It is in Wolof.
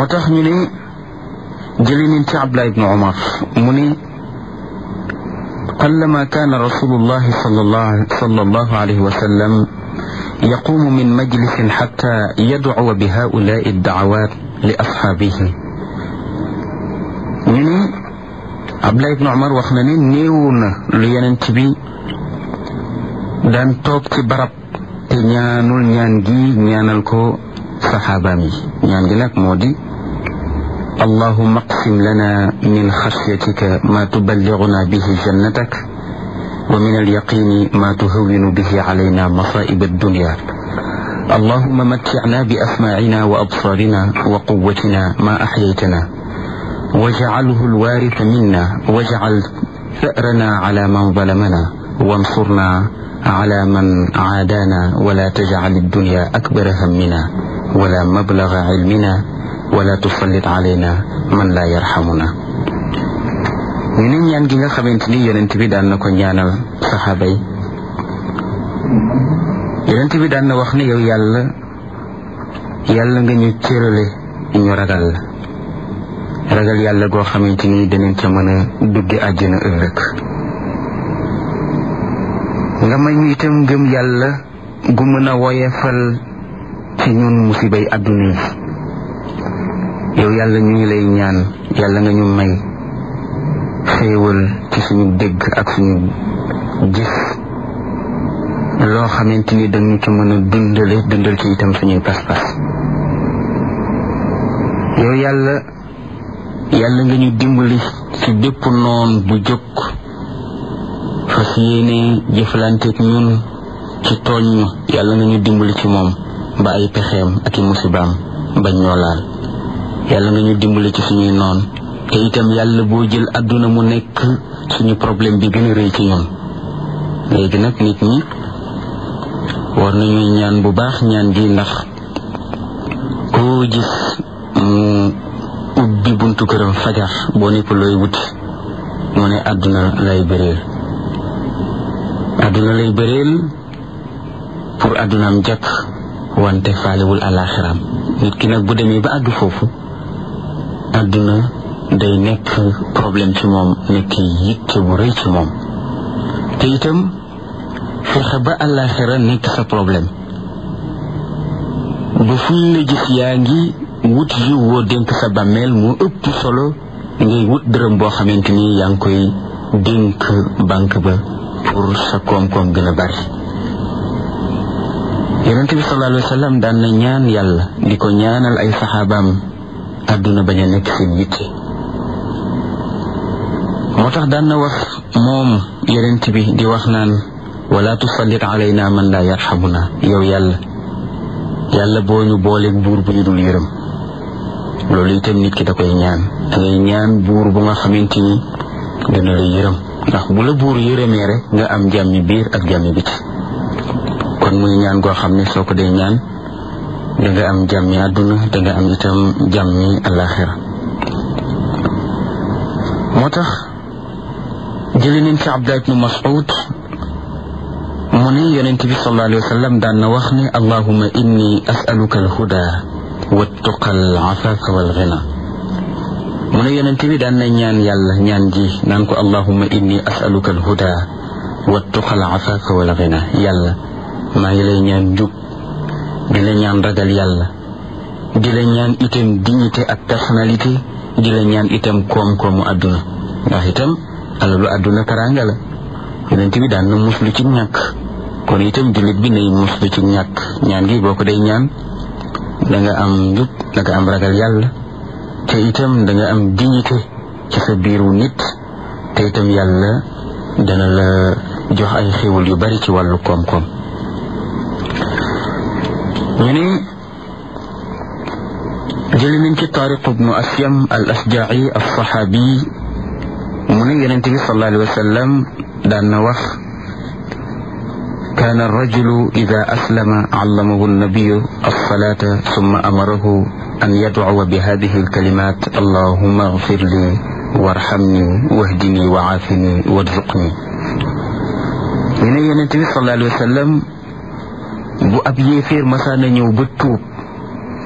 moo tax ñu ne jëli nañ ci Abdullah ibnu Umar mu ne قلما كان رسول الله صلى الله, صلى الله عليه وسلم يقوم من مجلس حتى يدعو بهؤلاء الدعوات لأصحابه ñu ne Abdullah ibn Umar wax na ne néewu na lu yenent bi daan toog ci barab te ñaanul ñaan gi ñaanal ko saxaabaam yi ñaan gi nag moo di اللهم اقسم لنا من خشيتك ما تبلغنا به جنتك ومن اليقين ما تهون به علينا مصائب الدنيا اللهم متعنا بأسماعنا وأبصارنا وقوتنا ما أحييتنا واجعله الوارث منا واجعل ثأرنا على من ظلمنا وانصرنا على من عادانا ولا تجعل الدنيا أكبر همنا ولا مبلغ علمنا wala tusallit alayna man laa yarxamuna ñu ne ñaan gi nga xamante ni yonent bi daan na ko ñaanal saxaaba yi yonent bi daan na wax ne yow yàlla yàlla nga ñu cërale ñu ragal la ragal yàlla goo xamante ni danañ ca mën a dugge àjjana ëllëg nga may ñu itam gëm yàlla gu mën a woyefal ci ñun musibay àdduna yi yow yàlla ñu ngi lay ñaan yàlla nga ñu may xéewal ci suñu dégg ak suñu gis loo xamante ni dañu ci mën a dundale dundal ci itam suñuy pas-pas yow yàlla yàlla nga ñu dimbali ci bépp noon bu jóg fas yéene jëflanteeg ñun ci tooñ ñu yàlla nga ñu dimbali ci moom ba ay pexeem ak i musibaam bañ ñoo laal yàlla nga ñu dimbali ci suñuy noon te itam yàlla boo jël àdduna mu nekk suñu problème bi gën a rëy ci ñun léegi nag nit ñi war nañuy ñaan bu baax ñaan gi ndax koo gis mu ubbi buntu këram fajar boo nepp looy wuti mu ne àdduna lay bëreel àdduna lay bëreel pour àddunaam jàkk wante faalewul alaxiraam nit ki nag bu demee ba àgg foofu àdduna day nekk problème ci moom nekk yitte bu rëy ci moom te itam fexe ba àllaaxira nekk sa problème ba fuñ la gis yaa ngi wut yi woo dénk sa bàmmeel mu ëpp solo ngay wut dërëm boo xamante ni yaa ngi koy dénk banque ba pour sa koom-koom gën a bari yonente bi sallallahu alayhi wa sallam daan na ñaan yàlla di ko ñaanal ay saxaabaam àdduna bañ a nekk seen yitte moo tax daan na wax moom yonent bi di wax naan wala tusallit alayna man laa yarxamuna yow yàlla yàlla boo ñu booleeg buur bu ñu dul yërëm loolu itam nit ki da koy ñaan da ngay ñaan buur bu nga xamante ni dana la yërëm ndax bu la buur yërëmee rek nga am jàmmi biir ak jàmmi biti kon muy ñaan goo xam ne soo ko dee ñaan da nga am jàmmi àdduna da nga am itam jàmmi alaxira moo tax jëli nañ ci Abdullah ibnu Mas'ud mu ne yonent bi sallallahu alayhi wa sallam daan na wax ne allahuma inni as'aluka alhuda wattuqa alafafa walghina mu ne yonent bi daan na ñaan yàlla ñaan ji naan ko allahuma inni as'aluka alhuda wattuqa alafafa walghina yàlla maa ngi lay ñaan njub di la ñaan ragal yàlla di la ñaan itam dignité ak personnalité di la ñaan itam koom-koomu àdduna ndax itam alalu àdduna taraanga la yonent bi daan na muslu ci ñàkk kon itam jullit bi nay muslu ci ñàkk ñaan gi boo ko day ñaan da nga am njub da nga am ragal yàlla te itam da nga am dignité ci sa biiru nit te itam yàlla dana la jox ay xéwal yu bari ci wàllu koom-koom ñu ne jëli nañ ci taariq ibnu asyam al asjaci al saxaabi mu ne yonente bi sallallahu alayhi wa sallam daan na wax كان الرجل إذا أسلم علمه النبي الصلاة ثم أمره أن يدعو بهذه الكلمات اللهم اغفر لي وارحمني واهدني وعافني وارزقني من ينتبه صلى الله عليه وسلم bu ab yéeféer masaana ñëw ba tuub